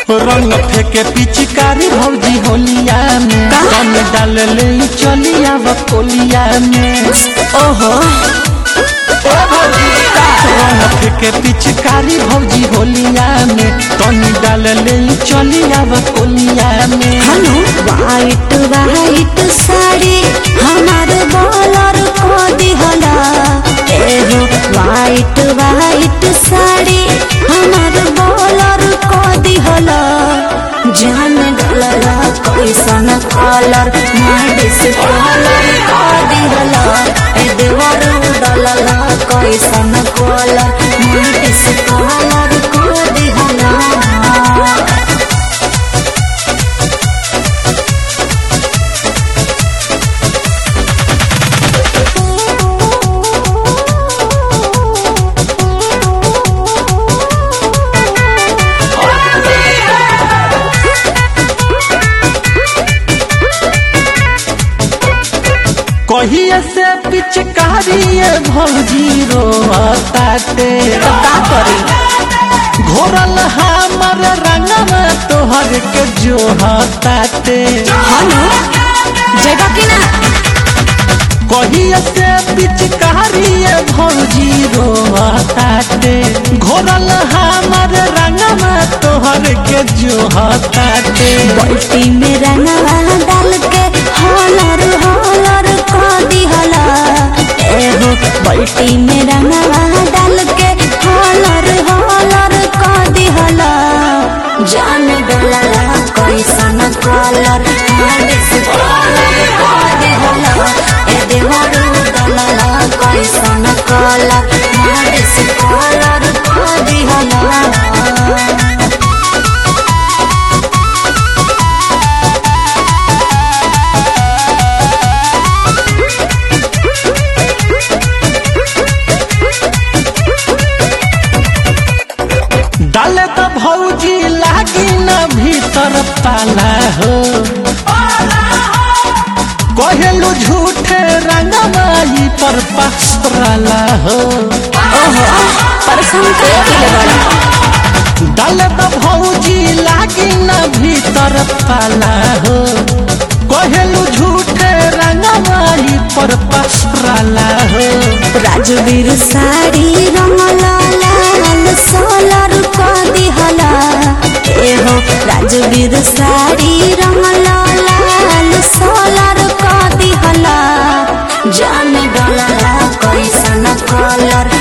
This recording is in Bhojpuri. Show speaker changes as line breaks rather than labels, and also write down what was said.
रंग फेंके पिचकारी भौजी होलिया में कम डाल ले चलिया बकोलिया में
ओहो
रंग फेंके पिचकारी भौजी होलिया में तनी डाल ले चलिया बकोलिया में
हनु वाइट वाइट साड़ी हमार बॉलर को दिहला एहो वाइट वाइट साड़ी हमार बॉलर को दिहला जान डलला कैसन कलर माडिस कलर को दिहला ए देवर डलला कैसन कलर माडिस कलर को दिहला
कहिए से पिचकारी भौजी रोताते
तो का करी
घोरल हमर रंगवा तोहर के जोहताते
हनु जगह की ना
कहिए से पिचकारी भौजी रोताते घोरल हमर रंगवा तोहर के जोहताते
बाल्टी में रंगवा डाल के हॉलर हॉलर को दिहला एहो बाल्टी में रंगवा डाल के हॉलर हॉलर को दिहला जान डलला कैसन कलर मालिस कलर को दिहला ए देवरू डलला कैसन कलर मालिस कलर को दिहला
डाले तो भौजी लागी न भीतर पाला हो कहेलू झूठे रंगमाई पर पसराला हो
ओहो परेशान कर के बड़ा
डाले तो भौजी लागी न भीतर पाला हो कहेलू झूठे रंगमाई पर पसराला हो
राजवीर साड़ी रंगला लाल सोलर को दिहला एहो राजवीर साड़ी रंगला लाल सोलर को दिहला जान डलला कैसन कलर